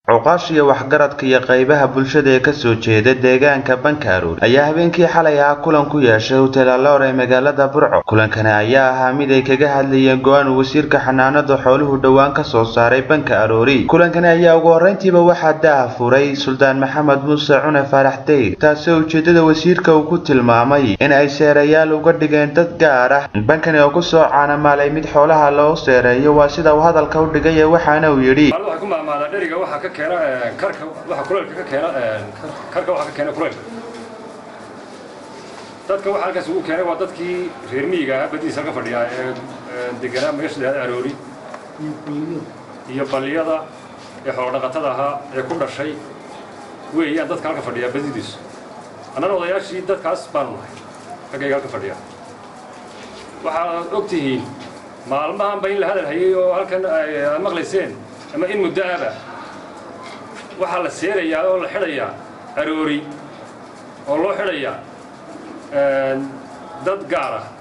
cuqaash iyo waxgaradka iyo qaybaha bulshada ee kasoo jeeda deegaanka bankaaroor ayaa habeenkii xalay ahaa kulan ku yeeshay hotel aloor ee magaalada burco kulankani ayaa ahaa mid ay kaga hadlayeen go-aan uu wasiirka xanaanada xooluhu dhowaan ka soo saaray banka aroori kulankani ayaa ugu horreyntiiba waxaa daaha furay suldaan maxamed muuse cune faarax deyr taasoo ujeedada wasiirka uu ku tilmaamay in ay seerayaal uga dhigeen dad gaar ah bankani oo kusoo caanamaalay mid xoolaha loo seereeyo waa sida uu hadalka u dhigay waxaana uu yidhi waxay ku maamaadaa dheriga waxaa ka keena karka waxa kuleylka ka keena karka waxaa ka keena kuleylka dadka waxa halkaas ugu keenay waa dadkii reer miyiga ahaa badiisa halka fadhiyaa ee deganaa meesha lahada aroori iyo balliyada ee xoolodhaqatada ahaa ee ku dhashay weeyaan dadka halka fadhiyaa badidiisu annana odayaashii dadkaas baanu nahay raggayga halka fadhiya waxaad og tihiin maalmahanba in la hadal hayay oo halkan aad maqlayseen ama in muddo aba waxaa la seerayaa oo la xidhayaa aroori oo loo xidhayaa dad gaar ah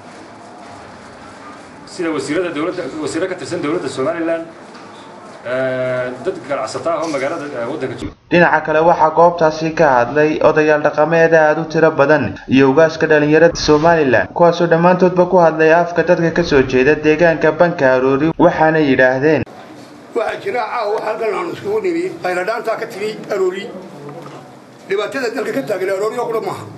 sida wasiirada dowladda wasiirro ka tirsan dowladda somalilan dad ganacsata ah oo magaalada waddanka jooga dhinaca kale waxaa goobtaasi ka hadlay odayaal dhaqameed aada u tiro badan iyo ugaaska dhalinyarada somalilan kuwaasoo dhammaantoodba ku hadlay afka dadka kasoo jeeda deegaanka banka aroori waxaana yidhaahdeen waxaa jira caawa wax halkan aanu iskugu nimi qayladhaantaa ka timi aroori dhibaatada dalka ka taagan aroori oo qura maaha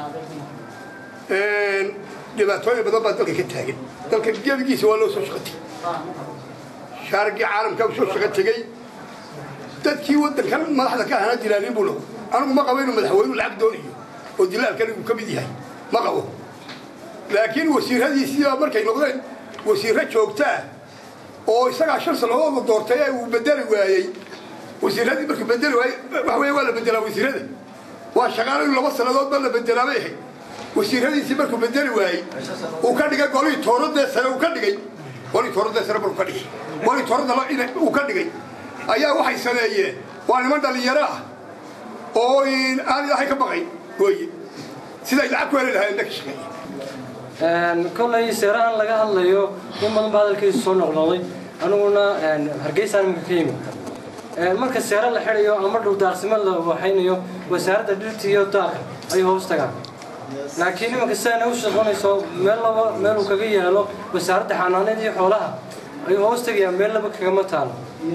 dhibaatooyin badan baa dalka ka taagan dalka gebigiisa waa loo soo shaqo tegey shaarigii caalamka u soo shaqo tegey dadkii waddankan madaxda ka ahana dilaalin buu lagu anigu ma qabo inuu madaxweynu lacag doonayo oo dilaalkan uu ka mid yahay ma qabo laakiin wasiiradiisiibaa markay noqdeen wasiirro joogta ah oo isagaa shan sannadood la doortay ee uu bedeli waayey wasiiradii markuu bedeli waayey wax weeye waa la bedelaa wasiirada waa shaqaalo in laba sannadood ba la bedelaa bay ahayd wasiiradiisii markuu bedeli waayey uu ka dhigay golihii tooradee sare uu ka dhigay golihii tooradee sare maruu ka dhigay golihii toorada uu ka dhigay ayaa waxay sameeyeen waa niman dhallinyaro ah oo aan ilaahay ka baqay weye siday lacag ku heli lahayen ka shaqeeya kollay seerahan laga hadlayo in badan ba hadalkiisu soo noqnoqday aniguna hargeysaan imika ka yimid marka seero la xidhayo ama dhuldaaqsimo la waxaynayo wasaaradda dhirta iyo daaqa ayuu hoos tagaan laakiin imanka sidaana u shaqonayso meel laba meel uu kaga yaalo wasaaradda xanaanada iyo xoolaha ayuu hoos tagayaa meel laba kagama taalo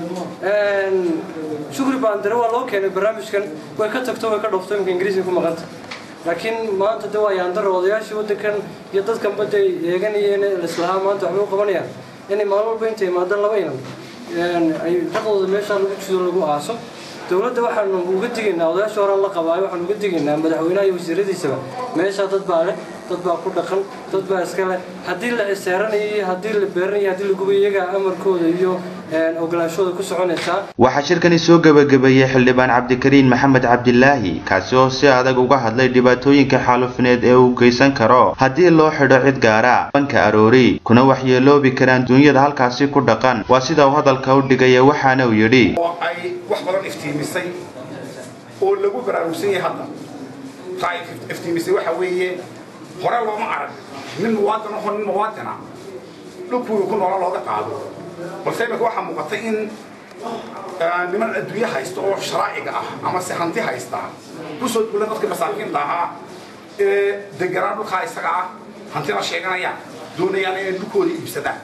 shukri baandare waa loo keenay barnaamijkan way ka tagto way ka dhoofto iminka ingiriisiga ku maqanta laakiin maanta de waa yaandaro odayaashii waddankan iyo dadkan badda ay eeganayeen lislahaa maanta waxbay u qabanayaan inay maalin walba inta imaadaan laba inan ay dhaqdooda meeshaa lagu jido lagu aaso dowladda waxaanu uga digaynaa odayaasha horaan la qabaayo waxaanu uga digaynaa madaxweynaha iyo wasiiradiisaba meeshaa dad baa leh dad baa ku dhaqan dad baa iska leh haddii la seeranayo iyo haddii la beeranayo haddii la gubayo iyagaa amarkooda iyo ogolaanshooda ku soconaysaa waxaa shirkani soo gebagabeeyey xildhibaan cabdikariin maxamed cabdilaahi kaasi oo si adag uga hadlay dhibaatooyinka xaalufineed ee uu geysan karo haddii loo xidho cid gaara banka aroori kuna waxyeeloobi karaan duunyada halkaasi ku dhaqan waa sida uu hadalka u dhigaya waxaana uu yidhi oo ay wax badan iftiimisay oo lagu baraarugsan yahay hadda taa ay iftiimisay waxa weeye hore looma arag nin muwaadin ahoo nin muwaadina dhulkuwii ku noola looga qaado balse imika waxaa muuqatay in niman adduunye haysta oo sharaaciga ah ama se hanti haysta kusoo duula dadka masaakiinta ahaa ee deganaan dhulkaa isaga ah hantina sheeganayaan doonayaan inay dhulkooda iibsadaan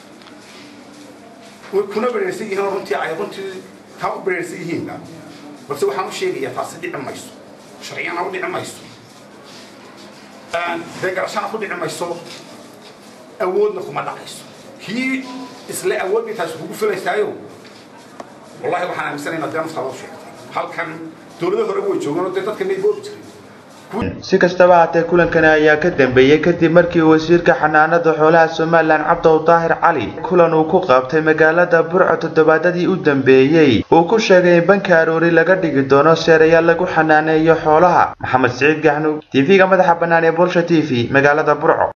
way kuna bereersan yihiin runtii ay runtii taa u bereersan yihiinba balse waxaan u sheegayaa taasi dhici mayso sharciyana u dhici mayso deegarashana ku dhici mayso awoodna kuma dhacayso kii isle awood bay taasi kugu filaysaayo wallahi waxaan aaminsanaynaa dee naftaada u sheegtay halkan dowlado horeba way joogaan oo dee dadka may boobi jirin si kastaba haatee kulankani ayaa ka dambeeyey kadib markii wasiirka xanaanada xoolaha somalilan cabdow daahir cali kulan uu ku qabtay magaalada burco toddobaadadii u dambeeyey uu ku sheegay in banka aroori laga dhigi doono seerayaal lagu xanaaneeyo xoolaha maxamed siciid gaxnuug tv-ga madaxa bannaan ee bulsha t v magaalada burco